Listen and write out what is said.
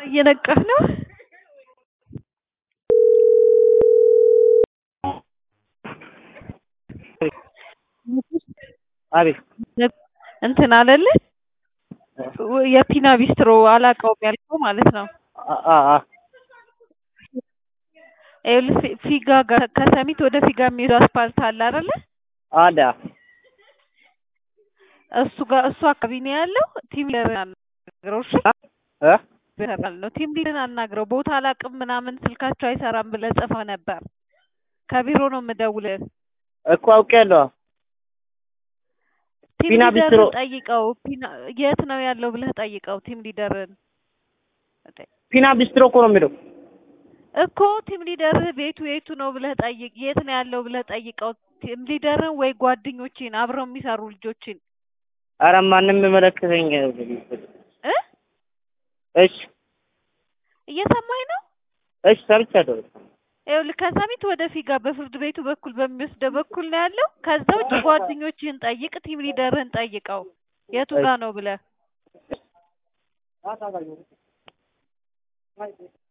እየነቃህ ነው? አቤት እንትን አለለ የፒና ቢስትሮ አላውቀውም ያልከው ማለት ነው። አ- አ- አ- ይኸውልህ ፊ- ፊጋ ጋር ከሰሚት ወደ ፊጋ የሚሄዱ አስፓልት አለ አይደለ? አለ እሱ ጋር እሱ አካባቢ ነው ያለው። ቲም ሊደርን አናግረው እሺ። እ ይሰራል ነው ቲም ሊደርን አናግረው። ቦታ አላውቅም ምናምን ስልካቸው አይሰራም ብለህ ጽፈህ ነበር። ከቢሮ ነው የምደውልህ። እኮ አውቄያለሁ። ቲም ፒና ቢስትሮ ሊደርን ጠይቀው። ፒና የት ነው ያለው ብለህ ጠይቀው ቲም ሊደርን ፒና ቢስትሮ እኮ ነው የሚለው። እኮ ቲም ሊደር ቤቱ የቱ ነው ብለህ ጠይቅ። የት ነው ያለው ብለህ ጠይቀው። ቲም ሊደርን ወይ ጓደኞችን አብረው የሚሰሩ ልጆችን ኧረ ማንም የሚመለከተኝ እ እሺ እየሰማኝ ነው። እሺ ሰምቻለሁ። ይኸውልህ ከሰሚት ወደ ፊጋ በፍርድ ቤቱ በኩል በሚወስደው በኩል ነው ያለው። ከዛ ውጭ ጓደኞችህን ጠይቅ፣ ቲም ሊደርህን ጠይቀው የቱ ጋ ነው ብለህ